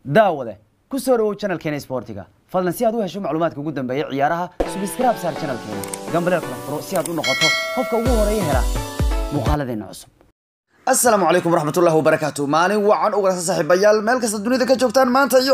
daawade ku soo dhawow channelkeena sportiga fadlan si aad u hesho macluumaadka ugu dambeeya ciyaaraha subscribe saar channelkeena gambaleel kala furo si aad u noqoto qofka ugu horeeya hela muuqaaladeena cusub asalaamu calaykum waraxmatullahi wabarakaatu maalin wacan u wanaagsan saaxiibayaal meel kasta dunida ka joogtaan maanta iyo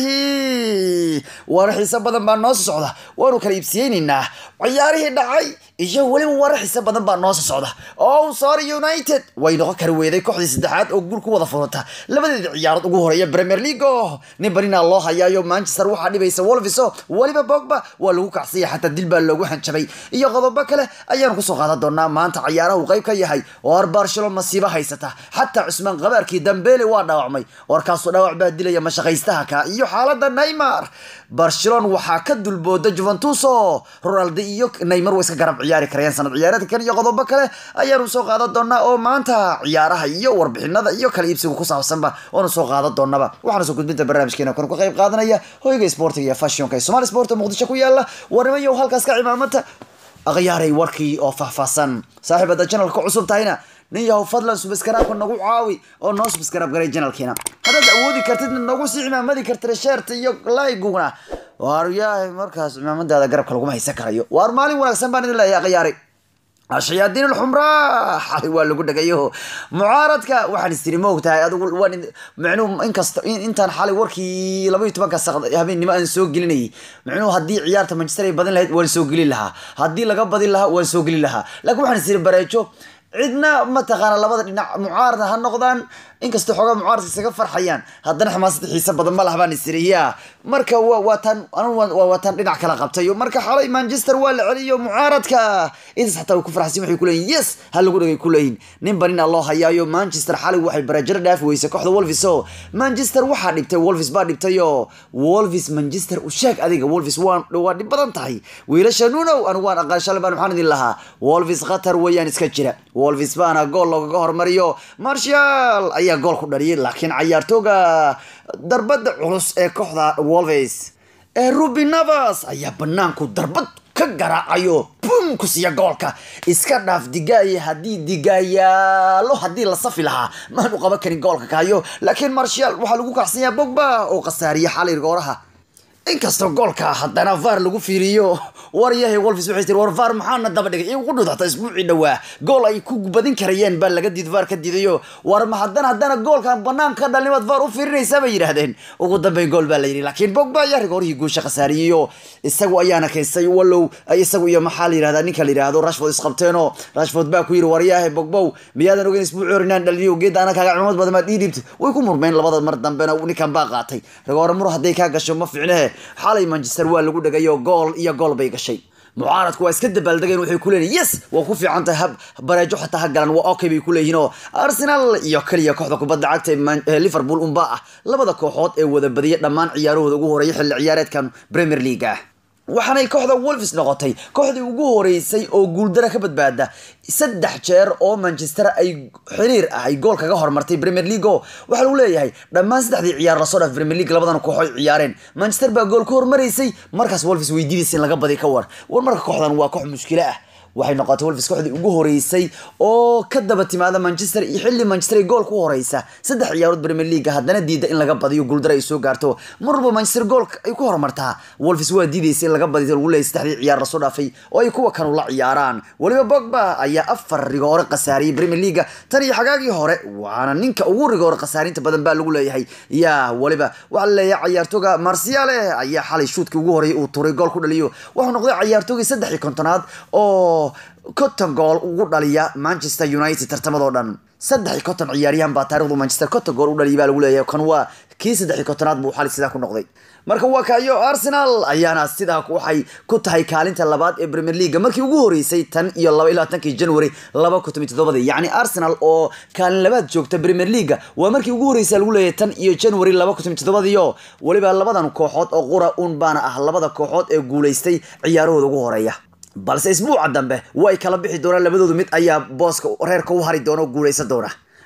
ciyaarihii warar xiise badan baa noo soo socda waanu kala iibsiyeynaynaa ciyaarihii dhacay iyo weliba warar xiise badan baa noo soo socda oh sorry united way noqon kari weyday kooxdii saddexaad oo guul ku wada furata labadeeda ciyaarood ugu horeeya premier league oo nin barina loo hayaayo manchester waxaa dhibaysa wolviso weliba bogba waa lagu kacsaya xataa dil baa loogu hanjabay iyo qodobo kale ayaanu kusoo qaadan doonaa maanta ciyaaraha uu qayb ka yahay oo ar barcelona masiibo haysata xataa cusmaan qabaarkii dambele waa dhaawacmay warkaasoo dhaawac baa dilaya mashaqaystaha ka iyo xaalada neymar barcelona waxaa ka dulbooda juventus oo ronaldo iyo neymar way iska garab ciyaari karayaan sanad ciyaareedkan iyo qodobo kale ayaanu soo qaadan doonaa oo maanta ciyaaraha iyo warbixinada iyo kala iibsiga ku saabsanba waanu soo qaadan doonaba waxaana soo gudbinta barnaamijkeena kan ka qayb qaadanaya hoyga sportiga iyo fashionka ee somali sport oo muqdisho ku yaala warnimayo halkaas ka cimaamata akhyaaray warkii oo faahfaahsan saaxiib hadda janalka cusub tahayna nin yahow fadlan subskaraabka nagu caawi oo noo subskaraab garay janalkiina haddaad awoodi kartid nagu sii cimaamadi kartid sheerta iyo laygugna waar yahay markaas cimaamadaada garabka laguma haysan karayo waar maalin wanaagsan baan idin leeyahay akhyaaray ashayaadiin alxumraa xalay waa lagu dhagayo mucaaradka waxaan istiri ma ogtahay adigu waan micnuhu inkasta intaan xalay warkii laba iyo tobanka habeennimo aan soo gelinayay micnuhu haddii ciyaarta manchester ay badin lahayd waan soo gelin lahaa haddii laga badin lahaa waan soo gelin lahaa laakiin waxaan istiri bareejo cidna mataqaana labada dhinac mucaarada ha noqdaan inkastoo xoogaa mucaaradka isaga farxayaan haddana xamaasada xiise badan ma lah baan isiriya marka waa taan waa taan dhinac kala qabtay marka xalay manchester waa la celiyo mucaaradka intaas xataa way ku farxasin waxay kuleeyihin yes ha lagu dhagay kuleeyihin nin banina loo hayaayo manchester xalay waxay barajaro dhaafi weysay kooxda wolvis o manchester waxaa dhibtay wolvis baa dhibtay oo wolvis manchester u sheeg adiga wolvis waa waa dhib badan tahay wiilasha nunow anigu waan aqaan shalay baan waxaan idin lahaa wolvis khatar weeyaan iska jira wolvis baana gool loogaga hormariyo marshal ayaa gool ku dhaliyay laakiin cayaartooga darbada culus ee kooxda wolves ee ruby navas ayaa banaanku darbad ka garaacayo bum ku siiya goolka iska dhaaf digaaya haddii digaayaalo haddii la safi lahaa maanu qaban karin goolka kahayo laakiin marshal waxaa lagu kacsanyaa bogba oo khasaariya xalay gooraha inkastoo goolka haddana var lagu fiiriyo war yahay wolvis waxay tiri war var maxaana daba dhigay igu dhudata isbuucii dhowaa gool ay ku badin karayeen baa laga diid var ka diidayo war ma haddana haddana goolkan banaanka ka dhalnimaad var u fiirinaysaa bay yidhaahdeen ugu dambeyn gool baa la yidhi laakiin bogba ayaa rigoorihii guusha khasaariyeyo isagu ayaana kaystay wallow isagu iyo maxaa la yidhahdaa ninka la yidhaahdo rashford isqabteenoo rashford baa ku yidhi war yahay bogbow miyaadan ogeyn isbuucii hor inaan dhaliniyo geedda ana kaaga cimamad badan maad ii dhiibta way ku murmeen labada mar dambena ninkan baa qaatay rigoore mur hadday kaa gasho ma fiicnehe xalay manchester waa lagu dhagayo gool iyo gool bay gashay mucaaradku waa iska dabaaldegeen waxay ku leeyihin yes waa ku fiican tahay hab bareejo xataa ha galan waa okay bay ku leeyihin oo arsenal iyo keliya kooxda kubadda cagta ee liverpool unbaa ah labada kooxood ee wada badiya dhammaan ciyaarahooda ugu horeeya xilli ciyaareedkan premier league ah waxaanay kooxda wolves noqotay kooxdii ugu horeysay oo guuldara ka badbaada saddex jeer oo manchester ay xiriir ah ay gool kaga hormartay premier league oo waxaa lagu leeyahay dhammaan saddexdii ciyaar lasoo dhaaf premier league labadan koox ay ciyaareen manchester baa gool ka hormaraysay markaas wolves weydiidaysa in laga badi ka war war marka kooxdan waa koox mushkilo ah waxay noqotay wolves kooxdii ugu horeysay oo ka daba timaada manchester iyo xilli manchester ay gool ku horeysa saddex ciyaarood premier league haddana diida in laga badiyo guuldara ay soo gaarto mar walba manchester gool ay ku horumartaa wolves waa diidaysa in laga badiyo lagu leeyay saddexdii ciyaar lasoo dhaafay oo ay kuwa kanu la ciyaaraan weliba bogba ayaa afar rigoore khasaariyay premier league tan iyo xagaagii hore waana ninka ugu rigoore khasaarinta badan baa lagu leeyahay yaa weliba waxaa la leeyahay cayaartooga marsiale ayaa xalay shuudkii ugu horeeyay uu turay gool ku dhaliyo wuxuu noqday cayaartoogii saddex iyo kontonaad oo conton gool ugu dhaliya manchester united tartamadoo dhan saddex iyo konton ciyaaryahan baa taarikhdu manchester conton gool u dhaliya baa lagu leeyahay kan waa kii saddex iyo kontonaad buu xali sidaa ku noqday marka waa kayo arsenal ayaana sidaa waxay ku tahay kaalinta labaad ee premier league markii ugu horeysay tan iyo laba iyo labaatankii january laba kun toban toddobadii yacni arsenal oo kaalin labaad joogta premier league waa markii ugu horreysay lagu leeyahay tan iyo january laba kun toban toddobadii oo weliba labadan kooxood oo qura un baana ah labada kooxood ee guulaystay ciyaarahooda ugu horeeya balse isbuuca dambe way kala bixi doonaan labadoodu mid ayaa booska reerka u hari doona oo guuleysan doona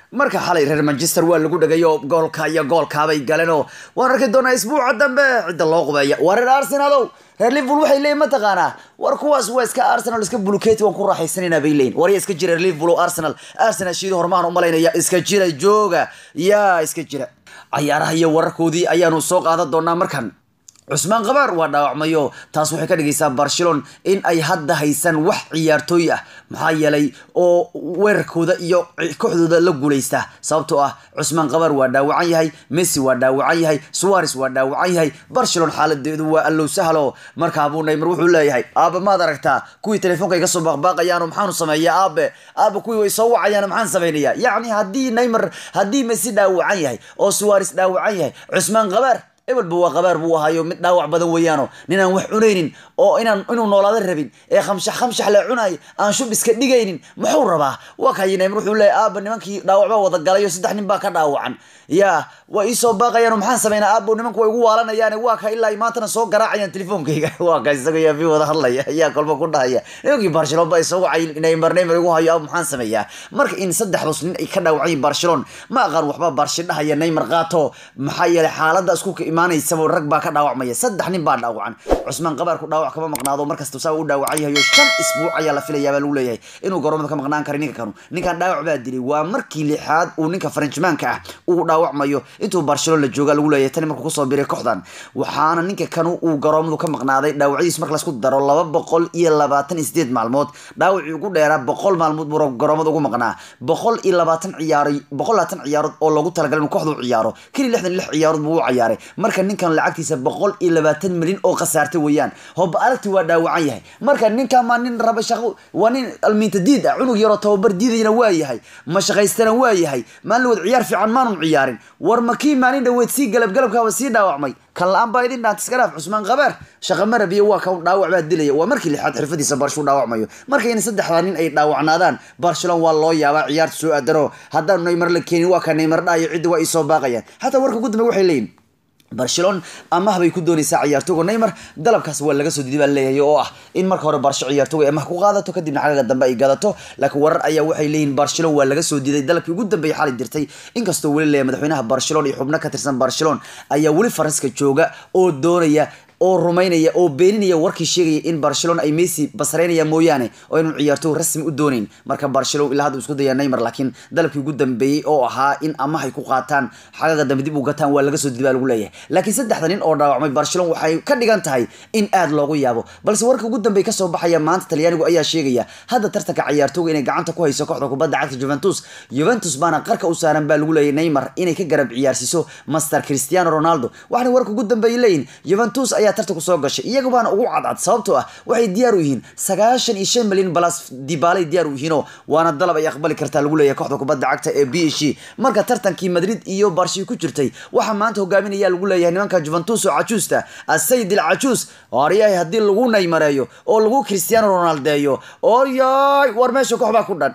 marka xalay reer manchester waa lagu dhegay oo goolka iyo goolkaabay galeen oo waan arki doonaa isbuuca dambe cidda loo qubeeya waa reer arsenalow reer liverpool waxay leeyihin mataqaanaa war kuwaas waa iska arsenal iska buluketi waan ku raaxaysanayna bay leeyihin war ya iska jira reer liverpool oo arsenal arsenal shiido hormaan u malaynaya iska jira jooga yaa iska jira cayaaraha iyo wararkoodii ayaanu soo qaadan doonaa markan cusmaan kabaar waa dhaawacmayo taas waxay ka dhigaysaa barcelon in ay hadda haysan wax ciyaartooy ah maxaa yeelay oo weerarkooda iyo kooxdooda la guulaysta sababtoo ah cusmaan kabaar waa dhaawacan yahay messi waa dhaawacan yahay suares waa dhaawacan yahay barcelon xaaladeedu waa allow sahlo markaabuu neymar wuxuu leeyahay aabe maad aragtaa kuwii telefoonka iga soo baaqbaaqayaano maxaanu sameeyaa aabe aabe kuwii way soo wacayaan maxaan samaynayaa yacni haddii neymar haddii messi dhaawacan yahay oo suares dhaawacan yahay cusmaan kabaar ebelba waa qabaar buu ahaayo mid dhaawac badan weeyaano ninaan wax cunaynin oo inaan inuu noolaada rabin ee khamshax khamshax la cunaay aan shub iska dhigaynin muxuu rabaa waa kayi neymar wuxuu leeyahy aaba nimankii dhaawac baa wada galay oo saddex nin baa ka dhaawacan yaa waa iisoo baaqayaan maxaan samaynaa aabo nimanku way igu waalanayaan waa ka ilaa maantana soo garaacayaan telefoonkayga waa ka isaga yaa fi wada hadlaya ayaa kolba ku dhahaya nimankii barcelon baa isoo wacay neymar neymar igu hayo aabo maxaan sameeyaa marka in saddexdaas nin ay ka dhaawacan yihin barcelon ma aqaan waxba barshi dhahaya neymar qaato maxaa yeelay xaaladda isku imaanaysaba rag baa ka dhaawacmaya saddex nin baa dhaawacan cusmaan qabaarku dhaawac kama maqnaado markasta saa u dhaawacan yahay oo shan isbuuc ayaa la filayaa baa lagu leeyahay inuu garoomada ka maqnaan kara ninka kanu ninkan dhaawac baa dilay waa markii lixaad uu ninka faranjmaanka ah uu dhaawacmayo intuu barcelona la jooga lagu leeyahay tani markuu kusoo biray kooxdan waxaana ninka kanu uu garoomadu ka maqnaaday dhaawacdiis marka laisku daro laba boqol iyo labaatan iyo sideed maalmood dhaawacii ugu dheeraa boqol maalmood buu garoomada ugu maqnaa boqol iyo labaatan ciyaaro boqol labaatan ciyaarood oo loogu talagalay inuu kooxda u ciyaaro keli lixdan lix ciyaarood buu u ciyaaray marka ninkan lacagtiisa boqol iyo labaatan milyan oo khasaartay weeyaan hoba aragti waa dhaawacan yahay marka ninkan maa nin raba shaqo waa nin almiinta diid ah cunug yaroo tababar diidayana waa yahay ma shaqaystana waa yahay maalin wad ciyaar fiican maanun ciyaarin war makii maalin dhaweed sii galab galabkaaba sii dhaawacmay kan la-aan baa idin dhaanta iska dhaaf cusmaan kabaar shaqa marabiyo waa ka dhaawac baa dilaya waa markii lixaad xirfadiisa barshuu dhaawacmayo marka in saddexdaa nin ay dhaawacnaadaan barcelon waa loo yaabaa ciyaarta soo aadano haddaan neymar la keenin waa ka neymar dhahayo cidda waa isoo baaqayaan xataa warka ugu dambe waxay leeyihin barcelon amah bay ku doonaysaa ciyaartooga neymar dalabkaas waa laga soo diiday baa leeyahay oo ah in marka hore barsho ciyaartooga ay amah ku qaadato kadibna xagaga dambe ay gadato laakiin warar ayaa waxay leeyihin barcelon waa laga soo diiday dalabkii ugu dambeeyay xali dirtay inkastoo weli leeyahay madaxweynaha barcelon iyo xubno ka tirsan barcelon ayaa weli faranska jooga oo doonaya oo rumaynaya oo beeninaya warkii sheegaya in barcelona ay messi basreynaya mooyaane oo inuu ciyaartoy rasmi u dooneyn marka barcelona ilaa hadda isku daya neymar laakiin dalabkii ugu dambeeyey oo ahaa in amahay ku qaataan xagaga dambe dib u gataan waa laga soo didi baa lagu leeyahay laakiin saddexda nin oo dhaawacmay barcelona waxay ka dhigan tahay in aad loogu yaabo balse warka ugu dambeey kasoo baxaya maanta talyaanigu ayaa sheegaya hadda tartanka ciyaartooga inay gacanta ku hayso kooxda kubadda cagta juventus juventus baana qarka u saaran baa lagu leeyahay neymar inay ka garab ciyaarsiiso master cristiano ronaldo waxaana warka ugu dambeeyay leeyihin juventus ayaa tartanku soo gashay iyaga baana ugu cadcad sababtoo ah waxay diyaar u yihiin sagaashan iyo shan milyan balas dibaalay diyaar u yihiinoo waana dalab ay aqbali kartaa lagu leeyahay kooxda kubadda cagta ee b h marka tartankii madrid iyo barshi ku jirtay waxaa maanta hogaaminaya lagu leeyahay nimanka juventus oo cajuusta asayid il cajuus waaryahay haddii lagu naymareeyo oo lagu cristiano ronaldeeyo oryay war meesha koox baa ku dhan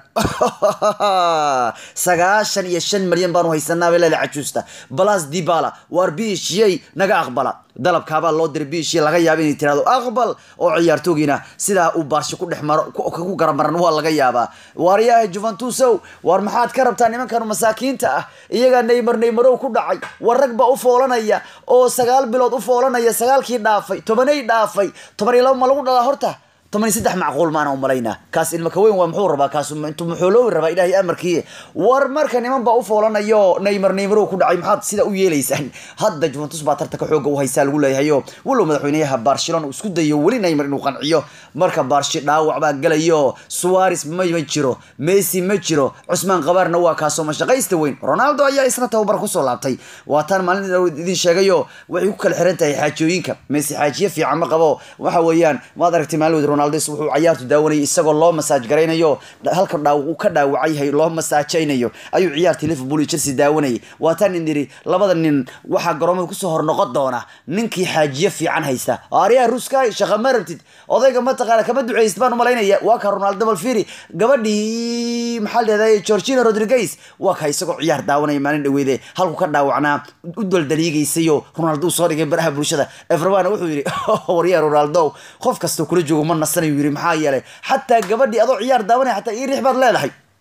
sagaashan iyo shan milyan baanu haysanaa bay leedahay cajuusta balas dibala waar b h naga aqbala dalabkaabaa loo diray biishii laga yaaba inay tirahdo aqbal oo ciyaartoogiina sidaa uu baarsho ku dhex maro ku garamaran waa laga yaabaa waaryahay juventusow waar maxaad ka rabtaa nimankan masaakiinta ah iyagaa neymar neymarow ku dhacay war rag baa u foolanaya oo sagaal bilood u foolanaya sagaalkii dhaafay tobanay dhaafay toban iyo laba ma lagu dhalaa horta toban iyo saddex macquul maana u malaynaa kaas ilma kaweyn waa muxuu rabaa kaas intuu muxuuloowi rabaa ilaahay amarkii war marka niman baa u foolanayo neymar neymarow ku dhacay maxaad sida u yeelaysaan hadda juventus baa tartanka xooga u haysaa lagu leeyahayo walow madaxweynayaha barcelona uu isku dayo weli neymar inuu qanciyo marka barshi dhaawac baa galayo suares ma ma jiro messi ma jiro cusmaan qabaarna waa kaasoo mashaqaysta weyn ronaldo ayaa isna tababar kusoo laabtay waataan maalin idin sheegayo waxay ku kala xiran tahay xaajooyinka messi xaajiye fiican ma qabo waxa weeyaan maad aragtay maalin wed ronaldo wuxuu ciyaartu daawanayay isagoo loo masaaj garaynayo halka dhaaw uu ka dhaawacan yahay loo masaajaynayo ayuu ciyaartii liverpool iyo chelsea daawanayay waataan in yidhi labada nin waxaa garoomada kusoo hor noqon doona ninkii xaajiye fiican haysta aaryaha ruskay shaqa ma rabtid odayga mataqaana kama duceysid baan umalaynaya waa ka ronaldo balfiri gabadhii maxaa leedahay georgina rodriguez waa ka isagoo ciyaar daawanaya maalin dhaweede halku ka dhaawacnaa u daldaliigaysayo ronaldo uu soo dhigay baraha bulshada everbana wuxuu yidhi waryaa ronaldo qof kastoo kula joogo ma nasanayu yidhi maxaa yeelay xataa gabadhii adoo ciyaar daawanaya xataa ii riix baad leedahay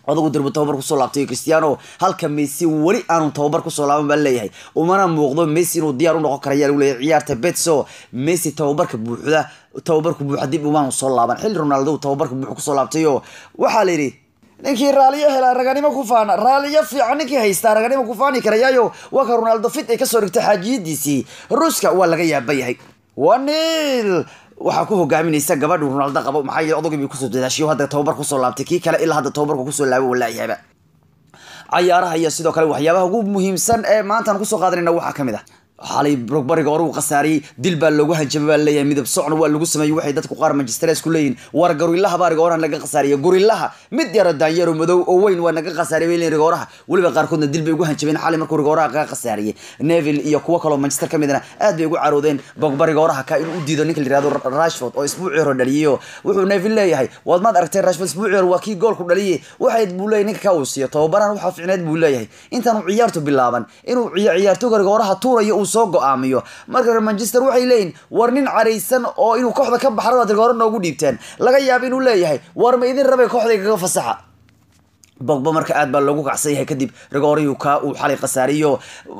odagu dirbu tababar kusoo laabtay cristiano halka messi weli aanu tababar kusoo laaban baa leeyahay umana muuqdo messi inuu diyaar u noqon kara ayaa lagu leeyahay ciyaarta betso messi tababarka buuxda tababarka buuxa dib umaanu soo laaban xilli ronaldo tababarka buuxa kusoo laabtay oo waxaa la yidhi ninkii raaliyo helaa raganimo ku faana raaliyo fiican ninkii haystaa raganimo ku faani karayaayo waa ka ronaldo fit ay kasoo dhigtay xaajiyadiisii ruuska waa laga yaaba yahay wanil waxaa ku hogaaminaysa gabadhu ronaldo qabo maxaa yeele odagii bay kusoo dadaashiyo hadda tababar kusoo laabtay kii kale ilaa hadda tababarka kusoo laabo walaayaaba cayaaraha iyo sidoo kale waxyaabaha ugu muhiimsan ee maantaan kusoo qaadanayna waxaa kamid ah xalay bariga hore uu khasaariyey dil baa loogu hanjabay baa leeyahay midab socna waa lagu sameeyey waxay dadku qaar manchester ku leeyihin war gorillaha baa rigooraha naga khasaariya gorillaha mid yara daanyaro madow oo weyn waa naga khasaariyay bay rigooraha weliba qaarkoodna dil bay ugu hanjabeen xalay markuu rigooraha kaga khasaariyey neville iyo kuwo kaloo manchester ka midna aad bay ugu caroodeen bogba rigooraha ka inuu u diido ninka la yihahdo rashford oo isbuucii hore dhaliyeyo wuxuu neville leeyahay waad maad aragteen rashford isbuucii hore waa kii goolku dhaliye waxayd buu leeyahay ninka ka uu siiyo tababaran waxaa ficneed buu leeyahay intaanu ciyaartu bilaaban inuu ciyaartooga rigooraha tuurayo uu soo go-aamiyo marka reer manchester waxay leeyihin war nin caraysan oo inuu kooxda ka baxro aad rigooro noogu dhiibteen laga yaaba inuu leeyahay war ma idin rabay kooxday kaga fasaxa bogba marka aad baa loogu kacsan yahay kadib rigoorihii ka uu xalay khasaariyo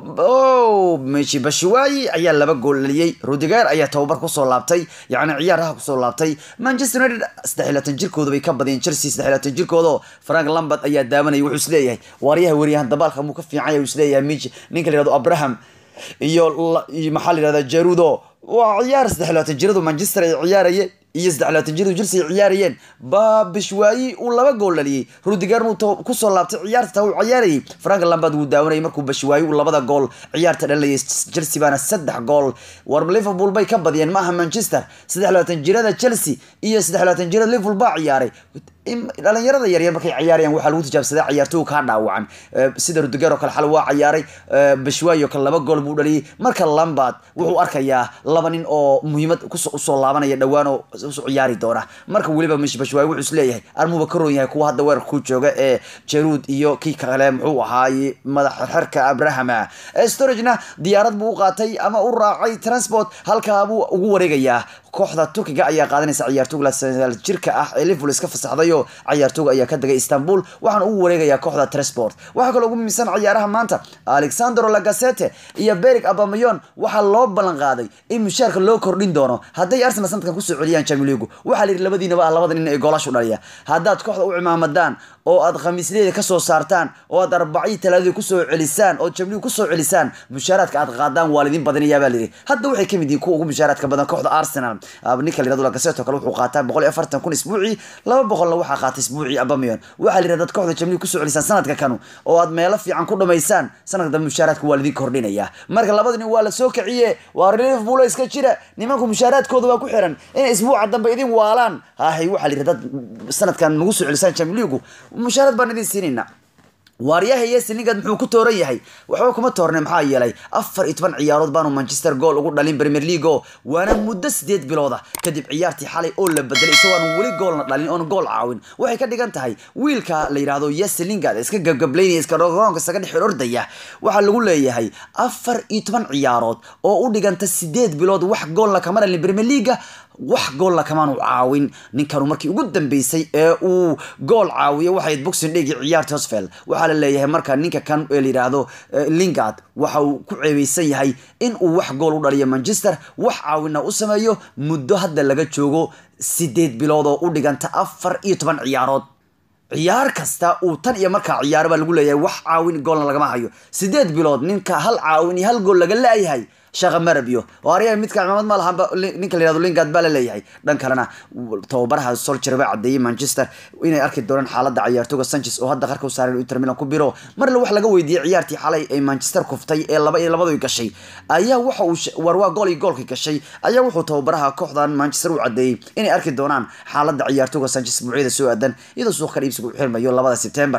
o meshi bashiwaayi ayaa laba gool dhaliyey rudiger ayaa tababar kusoo laabtay yacni ciyaaraha kusoo laabtay manchester united saddex iyo labaatan jirkooda bay ka badiyeen chelsea saddex iyo labaatan jirkooda frank lambert ayaa daawanayay wuxuu isleeyahay waaryaha weriyahan dabaalka muu ka fiican yahay uu isleeyahay mich ninka la yihahdo abraham iyo maxaa la yihahdaa jarudo waa ciyaar saddex iyo labaatan jiradu manchester ay ciyaarayeen iyo saddex labaatan jiradu chelsea ay ciyaarayeen baa bishwaayi uu laba gool dhaliyey rudiger uu kusoo laabtay ciyaarta taa uu ciyaarayay frank lambard wuu daawanayay markuu bishwaayi uu labada gool ciyaarta dhalinayay chelsea baana saddex gool war liverpool bay ka badiyeen maaha manchester saddex labaatan jirada chelsea iyo saddex labaatan jirada liverpool baa ciyaaray dhalinyarada yaryar markay ciyaarayaan waxaa lagu tijaabsadaa ciyaartooy kaa dhaawacan sida rudiger oo kale xal waa ciyaaray bishwaayi oo kale laba gool buu dhaliyay marka lambard wuxuu arkayaa laba nin oo muhiimad usoo laabanaya dhowaan oo usoo ciyaari doona marka weliba mish bashwaayi wuxuu isleeyahay armuba ka roon yahay kuwa hadda weerarka ku jooga ee jaruud iyo kii kale muxuu ahaaye madax xerka abrahama storagena diyaarad buu u qaatay ama u raacay transport halkaa buu ugu wareegayaa kooxda turkiga ayaa qaadanaysa ciyaartooga jirka ah ee liverpool iska fasaxday oo ciyaartooga ayaa ka degay istanbul waxaana ugu wareegayaa kooxda transport waxaa kaloo ugu muhiimsan ciyaaraha maanta alexandro lagasete iyo berig abamayon waxaa loo ballan qaaday in mushaarka loo kordhin doono hadday arsenal sanadkan kusoo celiyaan champions league waxaa la yidhi labadiinaba ah labada nin ee goolashu dhaliya haddaad kooxda u cimaamadaan oo aad khamiisleeda kasoo saartaan oo aad arbacii talaadii kusoo celisaan oo champions league kusoo celisaan mushaaraadka aad qaadaan waa lidin badinayaa baa layidhi hadda waxay kamid yihiin kuwa ugu mushaaraadka badan kooxda arsenal ninka la yirahdo lagaseto kale wuxuu qaataa boqol iyo afartan kun isbuucii laba boqolna waxaa qaatay isbuucii abamiyon waxaa la yidhahda dad kooxda champions league kusoo celisaan sanadka kanu oo aad meelo fiican ku dhamaysaan sanadka dambe mushaaraadka waa lidin kordhinaya marka labada nin waa la soo kiciye waa liverpool iska jira nimanku mushaaraadkooda waa ku xiran inay isbuuca dambe idin waalaan hahay waxaa la yidhahda dad sanadkan nagu soo celisaan champions league mushaaraad baan idin siinayna waaryaha yeslingad muxuu ku tooran yahay waxba kuma toorne maxaa yeelay afar iyo toban ciyaarood baanu manchester gool ugu dhalin premier league o waana muddo sideed bilooda kadib ciyaartii xalay oo la bedelay isagoo aan weli goolna dhalin oon gool caawin waxay ka dhigan tahay wiilka la yidhahdo yeslingad iska gabgablaynaya iska roonka isaga dhex ordaya waxaa lagu leeyahay afar iyo toban ciyaarood oo u dhiganta sideed bilood wax goolna kama dhalin premier league wax goolna kamaanu caawin ninkanu markii ugu dambeysay ee uu gool caawiyo waxayd boxing dhigi ciyaarta hosfeld waxaa la leeyahay marka ninka kan ee la yidhaahdo lingard waxa uu ku ceebeysan yahay in uu wax gool u dhaliyo manchester wax caawina u sameeyo muddo hadda laga joogo sideed bilood oo u dhiganta afar iyo toban ciyaarood ciyaar kasta uu tan iyo markaa ciyaaro baa lagu leeyahay wax caawin goolna lagama hayo sideed bilood ninka hal caawin iyo hal gool laga laayahay shaqa marabyo oo aryaha midka cimaamad ma lahanba ninka la yihahdo lingard baa la leeyahay dhan kalena tababaraha solcher baa caddeeyey manchester inay arki doonaan xaaladda ciyaartooga sanchez oo hadda qarka u saaran inter milan ku biro marle wax laga weydiiyey ciyaartii xalay ay manchester kuftay ee laba iyo labadu gashay ayaa waxa uu war waa gool iyo goolkii gashay ayaa wuxuu tababaraha kooxdan manchester u caddeeyey inay arki doonaan xaaladda ciyaartooga sanchez buucyada soo aadan iyadoo suuq ka dhiibsiga u xirmayo labada sebtembar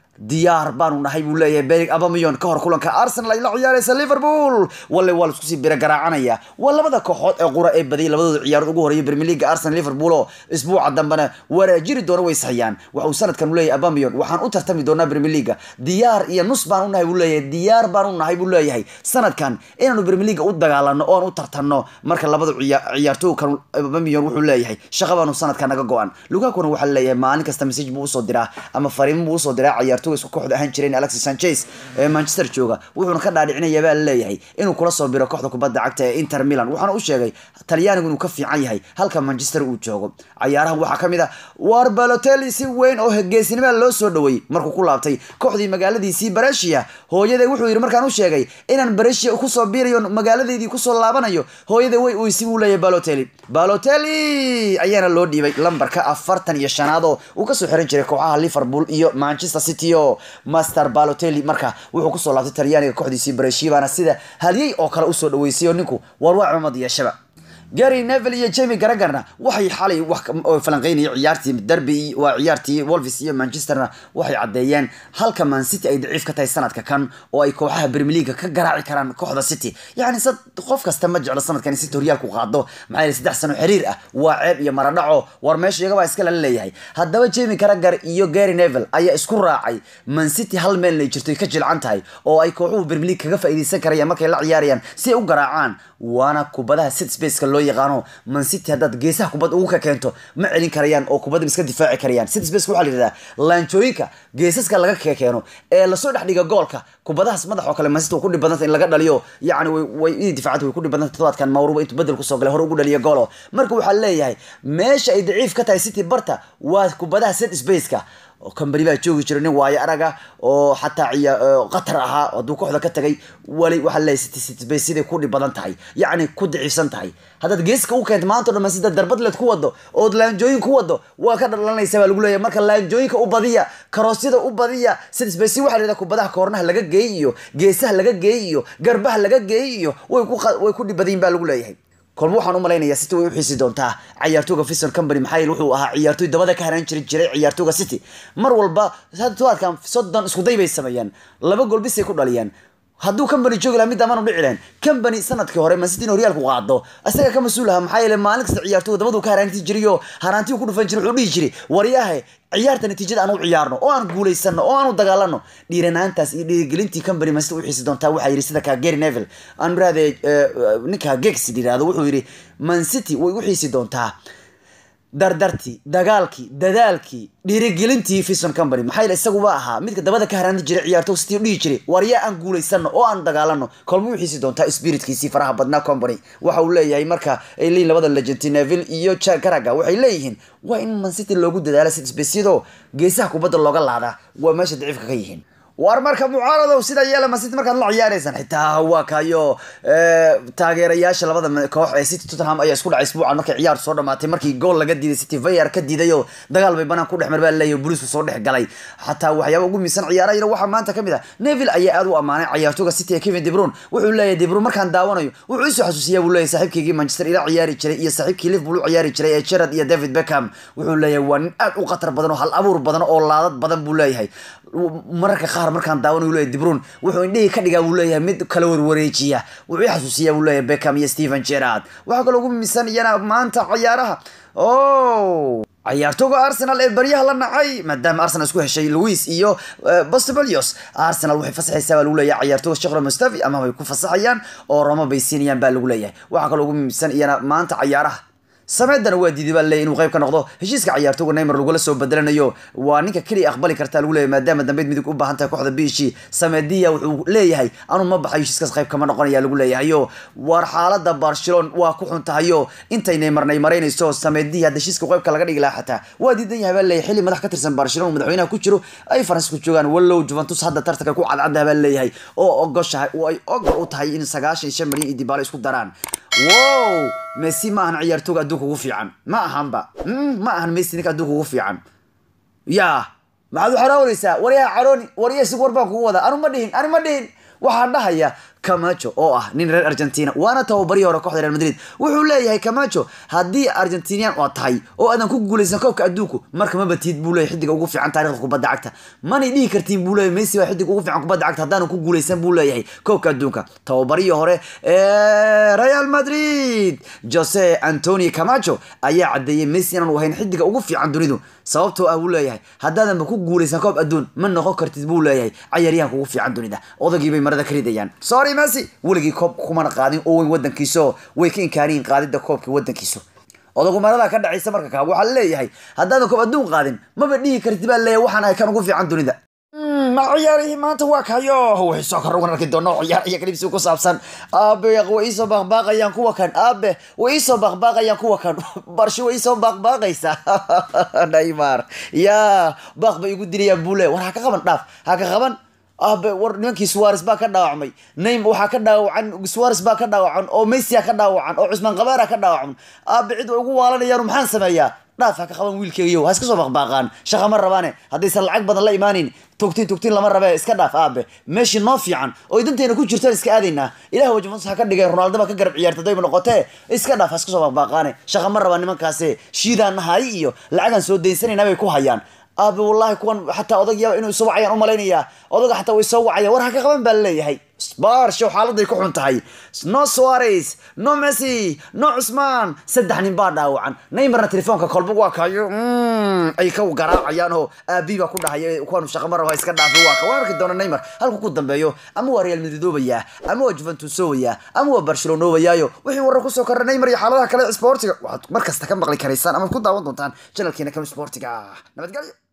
diyaar baanu nahay buu leeyahay berig abamiyon ka hor kulanka arsenal ay la ciyaaraysa liverpool walle waa laisku sii bira garaacanaya waa labada kooxood ee qura ee badiyay labadooda ciyaarood ugu horeeya premier league arsenal liverpool oo isbuuca dambena waraajiri doona way saxiyaan waxa uu sanadkan u leeyahay abamiyon waxaan u tartami doonaa premier league diyaar iyo nus baan u nahay buu leeyahay diyaar baan u nahay buu leeyahay sanadkan inaanu premier league u dagaalano oo aan u tartanno marka labada ciyaartooykan abamiyon wuxuu leeyahay shaqa baanu sanadkan naga go-an lugakuna waxaa leeyahay maalin kasta message buu usoo diraa ama fariimo buu usoo diraa ciyaartooy isku kooxda ahaan jireen alexis sanchez ee manchester jooga wuxuuna ka dhaadhicinaya baa leeyahay inuu kula soo biro kooxda kubadda cagta ee inter milan waxaana u sheegay talyaanigu inuu ka fiican yahay halka manchester uu joogo cayaarahan waxaa ka mid ah war balotelli si weyn oo geesinimada loo soo dhaweeyey markuu ku laabtay kooxdii magaaladiisii baresia hooyaday wuxuu yidhi markaan u sheegay inaan baresia kusoo biirayo magaaladeydii kusoo laabanayo hooyaday way uysi buu leeyahay balotelli balotelli ayaana loo dhiibay lambarka afartan iyo shanaad oo uu kasoo xiran jiray kooxaha liverpool iyo manchester city oo master balotelli marka wuxuu kusoo laabtay talyaaniga kooxdiisii baresia baana sida halyey oo kale usoo dhaweysay oo ninku war waa cumad yeeshaba gary neville iyo jamie garagarna waxay xalay wax falanqeynayay ciyaartii derby waa ciyaartii wolves iyo manchesterna waxay caddeeyeen halka man city ay daciif ka tahay sanadka kan oo ay kooxaha premier league ka garaaci karaan kooxda city yacni sad qof kasta ma jeclo sanadkan in city horyaalku qaado maxaa yeele saddex sano xiriir ah waa ceeb iyo maradhaco war meesha iyagabaa iska lala leeyahay haddaba jamie garagar iyo gary neville ayaa isku raacay man city hal meelnay jirto ka jilcan tahay oo ay kooxuhu premier league kaga faa'iideysan karayaan markay la ciyaarayaan si ay u garaacaan waana kubadaha sit spaceka loo yaqaano man city haddaad geesaha kubad ugu ka keento ma celin karayaan oo kubadda iska difaaci karayaan sit spaceka waxaa la yidhahdaa laanjooyinka geesaska laga keeno ee lasoo dhex dhiga goolka kubadahaas madax oo kale man city way ku dhib badanta in laga dhaliyo yacni way inay difaacada way ku dhib badanta todobaadkan mawruba intuu bedel kusoo galay hore ugu dhaliyo goolo marka waxaa leeyahay meesha ay daciif ka tahay city barta waa kubadaha sit spaceka kambani baa joogi jira nin waayo araga oo xataa qatar ahaa hadduu kooxda ka tagay wali waxaa leeyahay siday ku dhib badan tahay yacni ku daciifsan tahay haddaad geeska u keento maanta o dhan sida darbadleed ku wado ood laanjooyin ku wado waa ka dhalanaysa baa lagu leeyahay marka laanjooyinka u badiya karoosyada u badiya sidisbasi waxaa la kubadaha koornaha laga geey iyo geesaha laga geey iyo garbaha laga geey iyo way ku dhib badayin baa lagu leeyahay kolba waxaan u malaynayaa city way u xiisi doontaa ciyaartooga fison company maxaa yeele wuxuu ahaa ciyaartooy dabada ka haraan jiri jiray ciyaartooga city mar walba tobaadkan soddon iskuday bay sameeyaan laba gool bisay ku dhaliyaan hadduu company joogi laha mid amaanu dhici lahayn company sanadkii hore mancity in horyaalku qaado isaga ka mas-uul aha maxaa yeele maalin kasta ciyaartooga dabaduu ka haraanti jiray oo haraantii ku dhufan jiray wuxuu dhihi jiray waryahe ciyaarta natiijada aan u ciyaarno oo aan guulaysano oo aan u dagaalano dhiiranaantaas iyo dhiirigelintii company mancity u xiisi doontaa waxaa yidhi sida ka gary neville aan miraade ninka gex yidhahdo wuxuu yidhi mancity way u xiisi doontaa dardartii dagaalkii dadaalkii dhiirigelintii fison company maxaa yeele isaguba ahaa midka dabada ka haraani jiray ciyaartooy city dhihi jiray waryaa aan guulaysano oo aan dagaalano kolma u xiisi doontaa spiritkiisii faraha badnaa company waxa uu leeyahay marka ay leeyihin labada legenti neville iyo garaga waxay leeyihiin waa in mancity loogu dadaala sidisbesiyadoo geesaha kubadda looga laadaa waa meesha daciifka ka yihiin war marka mucaaradow sida yeela mancity markaad la ciyaaraysaan xitaa waa kayo taageerayaasha labada koox ee city tottenham ayaa isku dhacay isbuucan markay ciyaar soo dhamaatay markii gool laga diiday city vayar ka diiday oo dagaal bay banaan ku dhex mar baa leeyahay booliisku soo dhex galay xataa waxyaaba ugu miisan ciyaarayna waxaa maanta kamid ah neville ayaa aad u ammaanay ciyaartooga city ee kevin debrun wuxuu leeyahay debrun markaan daawanayo wuxuu isoo xasuusiyaa buu leeyahay saaxiibkeygii manchester ila ciyaari jiray iyo saaxiibkii liverpool u ciyaari jiray ee gerard iyo david beckham wuxuu leeyahay waa nin aad u khatar badan oo hal abuur badan oo laadad badan buu leeyahay mararka qaar markaan daawanayo leeyahay debrun wuxuu indhihii ka dhigaa buu leeyahay mid kala warwareejiya wuxuu i xasuusiyaa buu leeyahay beckham iyo stephen gerard waxaa kaloo ugu miisan iyana maanta ciyaaraha o ciyaartooga arsenal ee baryaha la nacay maadaama arsenal isku heshay louis iyo bostobelios arsenal waxay fasaxaysaa baa lagu leeyahay ciyaartooga shekro mustafi ama way ku fasaxayaan oo roma bay siinayaan baa lagu leeyahay waxaa kaloo ugu miisan iyana maanta ciyaaraha sameedana waa diiday baa leeyahy inuu qayb ka noqdo heshiiska ciyaartooga neymar lagula soo bedelanayo waa ninka keliya aqbali kartaa lagu leeyahay maadaama dambeyd midig u baahan tahay kooxda biishi sameediya wuxuu leeyahay anu ma baxayo heshiiskaas qayb kama noqonaya lagu leeyahayo war xaalada barcelon waa ku xun tahayo intay neymar neymareynayso sameediya hadda heshiiska qaybka laga dhigi lahaa xataa waa diidan yahay baa leeyahay xilli madax ka tirsan barcelon madaxweynaha ku jiro ay faransiisku joogaan wallow juventus hadda tartanka ku cadcaddaha baa leeyahay oo ogoshahay oo ay ogol u tahay in sagaashan iyo shan milyan iyo dibaalo isku daraan wow messi ma ahan ciyaartooga adduunka ugu fiican ma ahanba ma ahan messi ninka adduunka ugu fiican ya maxaad u xaraawanaysaa waryaha carooni warya sig war baan kugu wadaa anu ma dhihin anu ma dhihin waxaan dhahaya camacho oo ah nin reer argentina waana tababarihii hore kooxda real madrid wuxuu leeyahay camacho haddii argentinian oo tahay oo aadan ku guuleysan koobka adduunku marka ma batid buu leeyahay xidiga ugu fiican taarikhda kubadda cagta manay dhihi kartiin buu leeyahay messi waa xidig ugu fiican kubadda cagta haddaanan ku guuleysan buu leeyahay koobka adduunka tababarihii hore ee real madrid jose antonio camacho ayaa cadeeyey messi inaanu ahayn xidiga ugu fiican dunidu sababtoo ah buu leeyahay haddaadanba ku guuleysan koob adduun ma noqon kartid buu leeyahay cayaaryahanka ugu fiican dunida odagii bay marada ka ridayaan sorry messi weligii koob kumana qaadin oo weyn wadankiiso way ka inkaaniyin qaadida koobka wadankiisu odagu marada ka dhacaysa marka kaa waxaa leeyahay haddaadan koob adduun qaadin maba dhihi kartid baa leeyahay waxaan ahay kan ugu fiican dunida ma ciyaarihii maanta waa kayo waxay soo kor ugan arki doona ciyaar iyo kalibsi ku saabsan aabe way iisoo baaqbaaqayaan kuwa kan aabe way iisoo baaqbaaqayaan kuwa kan barsho way iisoo baaqbaaqaysaa neymar ya baaq bay igu dilayaan buu le war ha ka qaban dhaaf ha ka qaban aabe war nimankii suwares baa ka dhaawacmay naym waxaa ka dhaawacan suwares baa ka dhaawacan oo messia ka dhaawacan oo cusmaan kabaara ka dhaawacan aabe cid way ugu waalanayaan maxaan sameeyaa dhaaf ha ka qaban wiilkeygiyo ha iska soo baqbaaqaan shaqa ma rabaane haddaysan lacag badan la imaanin togtiin togtiin lama rabe iska dhaaf aabe meeshii noo fiican oo danteena ku jirtaan iska aadaynaa ilah wajmans ha ka dhigay ronaldo ba ka garab ciyaarta dayba noqotee iska dhaaf ha iska soo baqbaaqaane shaqa ma rabaan nimankaase shiidaan nahay iyo lacagaan soo daynsanayna bay ku hayaan aabe wallahi kuwan xataa odagyaaba inuu isoo wacayaan umalaynaya odaga xataa way soo wacayaan war ha ka qaban baa laleeyahay barshow xaaladay ku xun tahay no suarez no messi no cusmaan saddex nin baa dhaawacan neymarna telefoonka kolba waa kayo ay ka garaacayaan oo aabi baa ku dhahaya kuwaanu shaqa ma raba iska dhaafay waa ka waan arki doona neymar halku ku dambeeyo ama waa real madridoobaya ama waa juventusowaya ama waa barcelonoobayaayo wixii warar kusoo korra neymar iyo xaaladaha kale sportiga waxaad mar kasta ka maqli karaysaan ama ku daawan doontaan janalkeena kami sportiga nabadgelyo